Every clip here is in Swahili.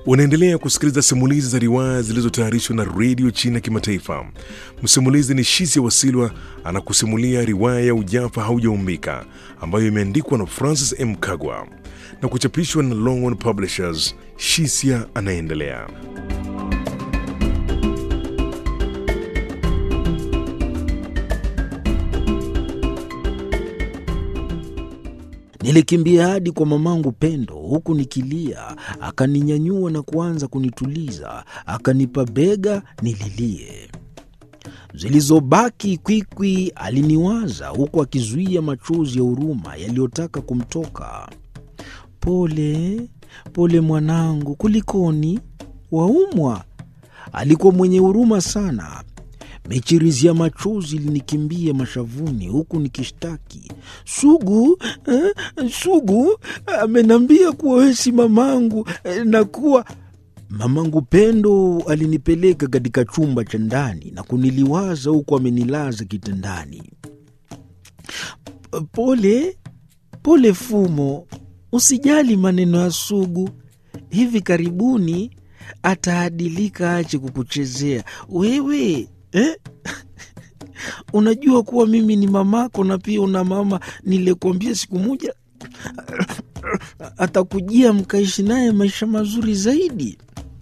Unaendelea kusikiliza simulizi za riwaya zilizotayarishwa na redio China Kimataifa. Msimulizi ni Shisia Wasilwa anakusimulia riwaya ya Ujafa Haujaumbika ambayo imeandikwa na Francis M. Kagwa na kuchapishwa na Longhorn Publishers. Shisia anaendelea. Nilikimbia hadi kwa mamangu Pendo huku nikilia. Akaninyanyua na kuanza kunituliza, akanipa bega nililie. Zilizobaki kwikwi aliniwaza huku akizuia machozi ya huruma yaliyotaka kumtoka. Pole pole mwanangu, kulikoni? Waumwa? Alikuwa mwenye huruma sana. Michirizi ya machozi ilinikimbia mashavuni huku nikishtaki, Sugu eh, Sugu amenambia kuwa wewe si mamangu eh, na kuwa mamangu Pendo alinipeleka katika chumba cha ndani na kuniliwaza huku amenilaza kitandani. Pole pole Fumo, usijali maneno ya Sugu, hivi karibuni ataadilika, ache kukuchezea wewe eh? Unajua kuwa mimi ni mamako na pia una mama nilikuambia siku moja atakujia mkaishi naye maisha mazuri zaidi.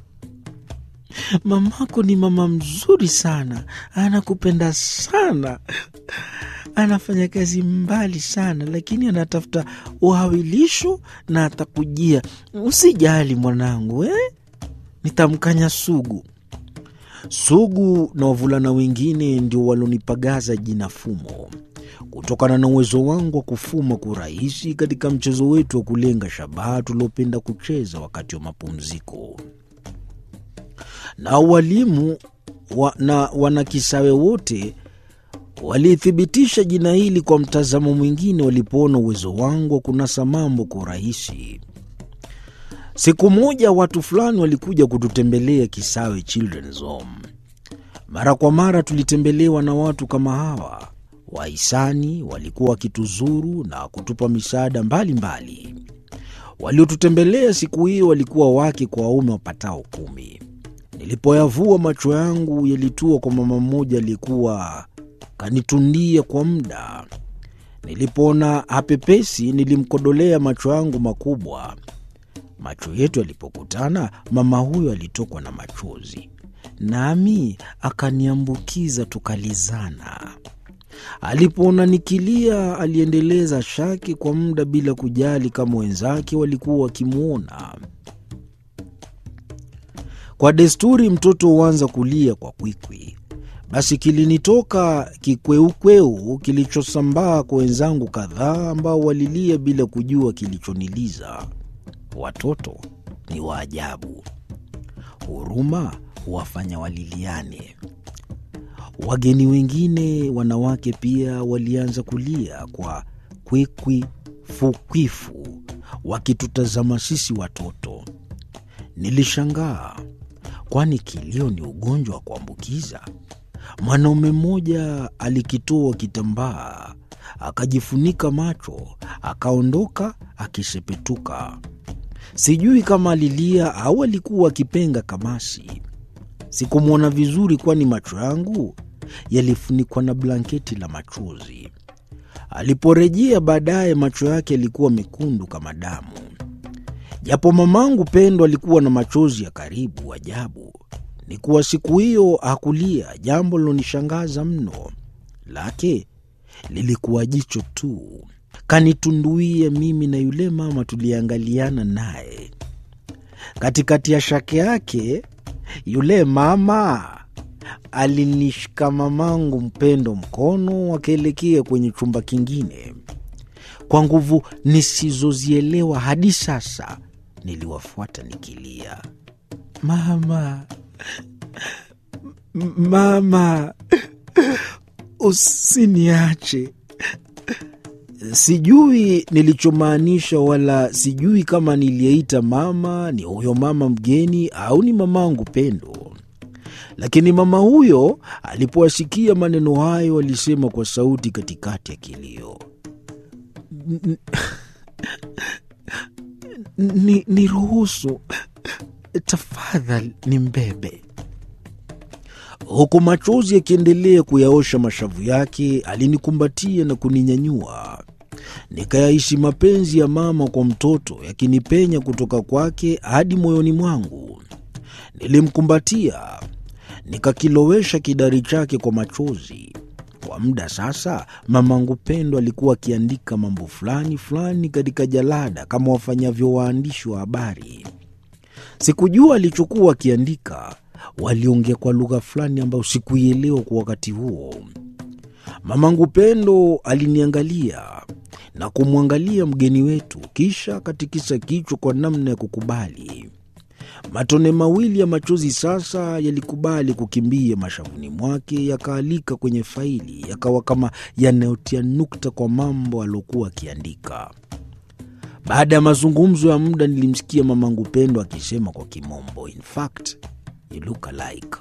Mamako ni mama mzuri sana, anakupenda sana, anafanya kazi mbali sana, lakini anatafuta uhawilisho na atakujia. Usijali mwanangu eh? Nitamkanya Sugu. Sugu na wavulana wengine ndio walonipagaza jina Fumo kutokana na uwezo wangu wa kufuma kurahisi katika mchezo wetu wa kulenga shabaha tuliopenda kucheza wakati wa mapumziko. Na walimu wa, na wanakisawe wote walithibitisha jina hili kwa mtazamo mwingine walipoona uwezo wangu wa kunasa mambo kwa urahisi. Siku moja watu fulani walikuja kututembelea Kisawe Children's Home. Mara kwa mara tulitembelewa na watu kama hawa. Wahisani walikuwa wakituzuru na kutupa misaada mbalimbali. Waliotutembelea siku hiyo walikuwa wake kwa waume wapatao kumi. Nilipoyavua macho yangu yalitua kwa mama mmoja aliyekuwa kanitundia kwa muda. Nilipoona hapepesi, nilimkodolea macho yangu makubwa. Macho yetu yalipokutana, mama huyo alitokwa na machozi, nami akaniambukiza, tukalizana. Alipoona nikilia, aliendeleza shaki kwa muda bila kujali kama wenzake walikuwa wakimwona. Kwa desturi, mtoto huanza kulia kwa kwikwi. Basi kilinitoka kikweukweu kilichosambaa kwa wenzangu kadhaa ambao walilia bila kujua kilichoniliza. Watoto ni waajabu, huruma huwafanya waliliane. Wageni wengine wanawake pia walianza kulia kwa kwikwi fukwifu, wakitutazama sisi watoto. Nilishangaa, kwani kilio ni ugonjwa wa kuambukiza? Mwanaume mmoja alikitoa kitambaa akajifunika macho, akaondoka akisepetuka. Sijui kama alilia au alikuwa akipenga kamasi. Sikumwona vizuri, kwani macho yangu yalifunikwa na blanketi la machozi. Aliporejea baadaye, macho yake yalikuwa mekundu kama damu. Japo mamangu Pendo alikuwa na machozi ya karibu, ajabu ni kuwa siku hiyo hakulia, jambo lilonishangaza mno. Lake lilikuwa jicho tu kanitunduia mimi na yule mama tuliangaliana naye. Katikati ya shake yake, yule mama alinishika mamangu Mpendo mkono, wakaelekea kwenye chumba kingine. Kwa nguvu nisizozielewa hadi sasa, niliwafuata nikilia, mama, mama, usiniache. Sijui nilichomaanisha wala sijui kama niliyeita mama ni huyo mama mgeni au ni mamangu Pendo, lakini mama huyo alipowasikia maneno hayo alisema kwa sauti katikati ya kilio, ni, ni ruhusu tafadhali ni mbebe. Huku machozi yakiendelea kuyaosha mashavu yake, alinikumbatia na kuninyanyua. Nikayaishi mapenzi ya mama kwa mtoto yakinipenya kutoka kwake hadi moyoni mwangu. Nilimkumbatia, nikakilowesha kidari chake kwa machozi. Kwa muda sasa, mamangu Pendo alikuwa akiandika mambo fulani fulani katika jalada kama wafanyavyo waandishi wa habari. Sikujua alichokuwa akiandika. Waliongea kwa lugha fulani ambayo sikuielewa kwa wakati huo. Mamangu Pendo aliniangalia na kumwangalia mgeni wetu, kisha akatikisa kichwa kwa namna ya kukubali. Matone mawili ya machozi sasa yalikubali kukimbia mashavuni mwake, yakaalika kwenye faili, yakawa kama yanayotia nukta kwa mambo aliokuwa akiandika. Baada ya mazungumzo ya muda, nilimsikia mamangu Pendo akisema kwa kimombo, in fact you look alike.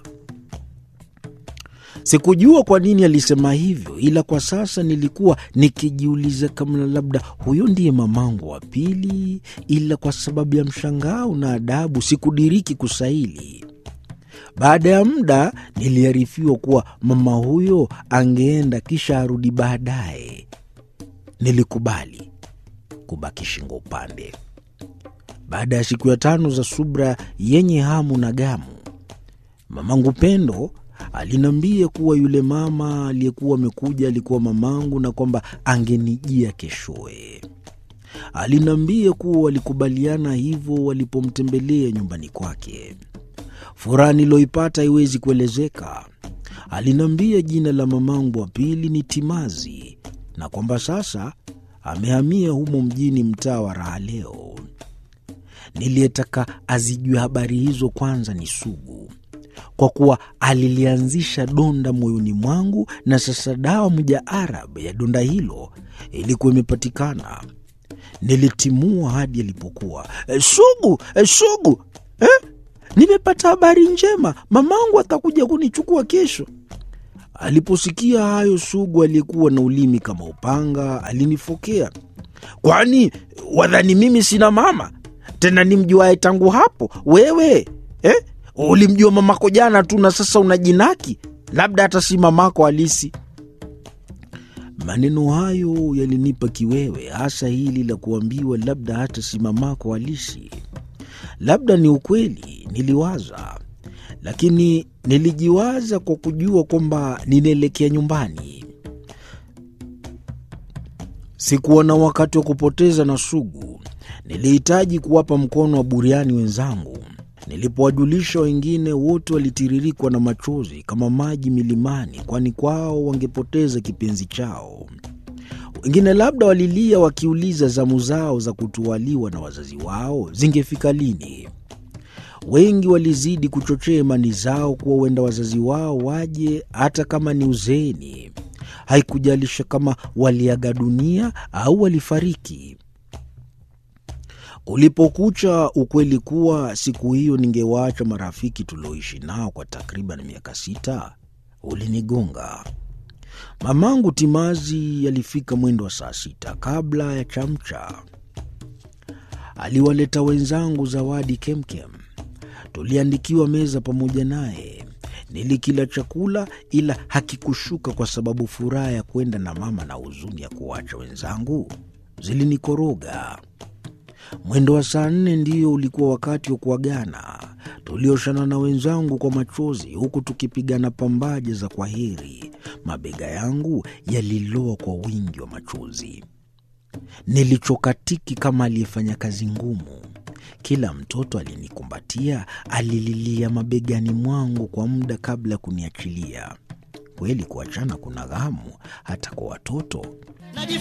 Sikujua kwa nini alisema hivyo, ila kwa sasa nilikuwa nikijiuliza kama labda huyo ndiye mamangu wa pili, ila kwa sababu ya mshangao na adabu sikudiriki kusaili. Baada ya muda niliarifiwa kuwa mama huyo angeenda kisha arudi baadaye. Nilikubali kubaki shingo upande. Baada ya siku ya tano za subra yenye hamu na gamu, mamangu Pendo aliniambia kuwa yule mama aliyekuwa amekuja alikuwa mamangu na kwamba angenijia keshoe. Aliniambia kuwa walikubaliana hivyo walipomtembelea nyumbani kwake. Furaha niloipata haiwezi kuelezeka. Aliniambia jina la mamangu wa pili ni Timazi na kwamba sasa amehamia humo mjini, mtaa wa Raha Leo. Niliyetaka azijue habari hizo kwanza ni Sugu kwa kuwa alilianzisha donda moyoni mwangu, na sasa dawa mujaarab ya donda hilo ilikuwa imepatikana. Nilitimua hadi alipokuwa e, Sugu e, Sugu eh? Nimepata habari njema, mamangu atakuja kunichukua kesho. Aliposikia hayo, Sugu aliyekuwa na ulimi kama upanga alinifokea, kwani wadhani mimi sina mama tena nimjuae tangu hapo wewe eh? Ulimjua mamako jana tu na sasa unajinaki labda hata si mamako halisi. Maneno hayo yalinipa kiwewe, hasa hili la kuambiwa labda hata si mamako halisi. Labda ni ukweli, niliwaza, lakini nilijiwaza kwa kujua kwamba ninaelekea nyumbani. Sikuwa na wakati wa kupoteza na Sugu. Nilihitaji kuwapa mkono wa buriani wenzangu. Nilipowajulisha wengine, wote walitiririkwa na machozi kama maji milimani, kwani kwao wangepoteza kipenzi chao. Wengine labda walilia wakiuliza zamu zao za kutwaliwa na wazazi wao zingefika lini. Wengi walizidi kuchochea imani zao kuwa huenda wazazi wao waje hata kama ni uzeeni. Haikujalisha kama waliaga dunia au walifariki. Kulipokucha, ukweli kuwa siku hiyo ningewaacha marafiki tulioishi nao kwa takriban miaka sita ulinigonga. Mamangu Timazi alifika mwendo wa saa sita kabla ya chamcha. Aliwaleta wenzangu zawadi kemkem. Tuliandikiwa meza pamoja naye. Nilikila chakula ila hakikushuka kwa sababu furaha ya kwenda na mama na huzuni ya kuwacha wenzangu zilinikoroga. Mwendo wa saa nne ndio ulikuwa wakati wa kuagana. Tulioshana na wenzangu kwa machozi, huku tukipigana pambaje za kwaheri. Mabega yangu yaliloa kwa wingi wa machozi. Nilichokatiki kama aliyefanya kazi ngumu. Kila mtoto alinikumbatia, alililia mabegani mwangu kwa muda kabla ya kuniachilia. Kweli kuachana kuna ghamu hata kwa watoto.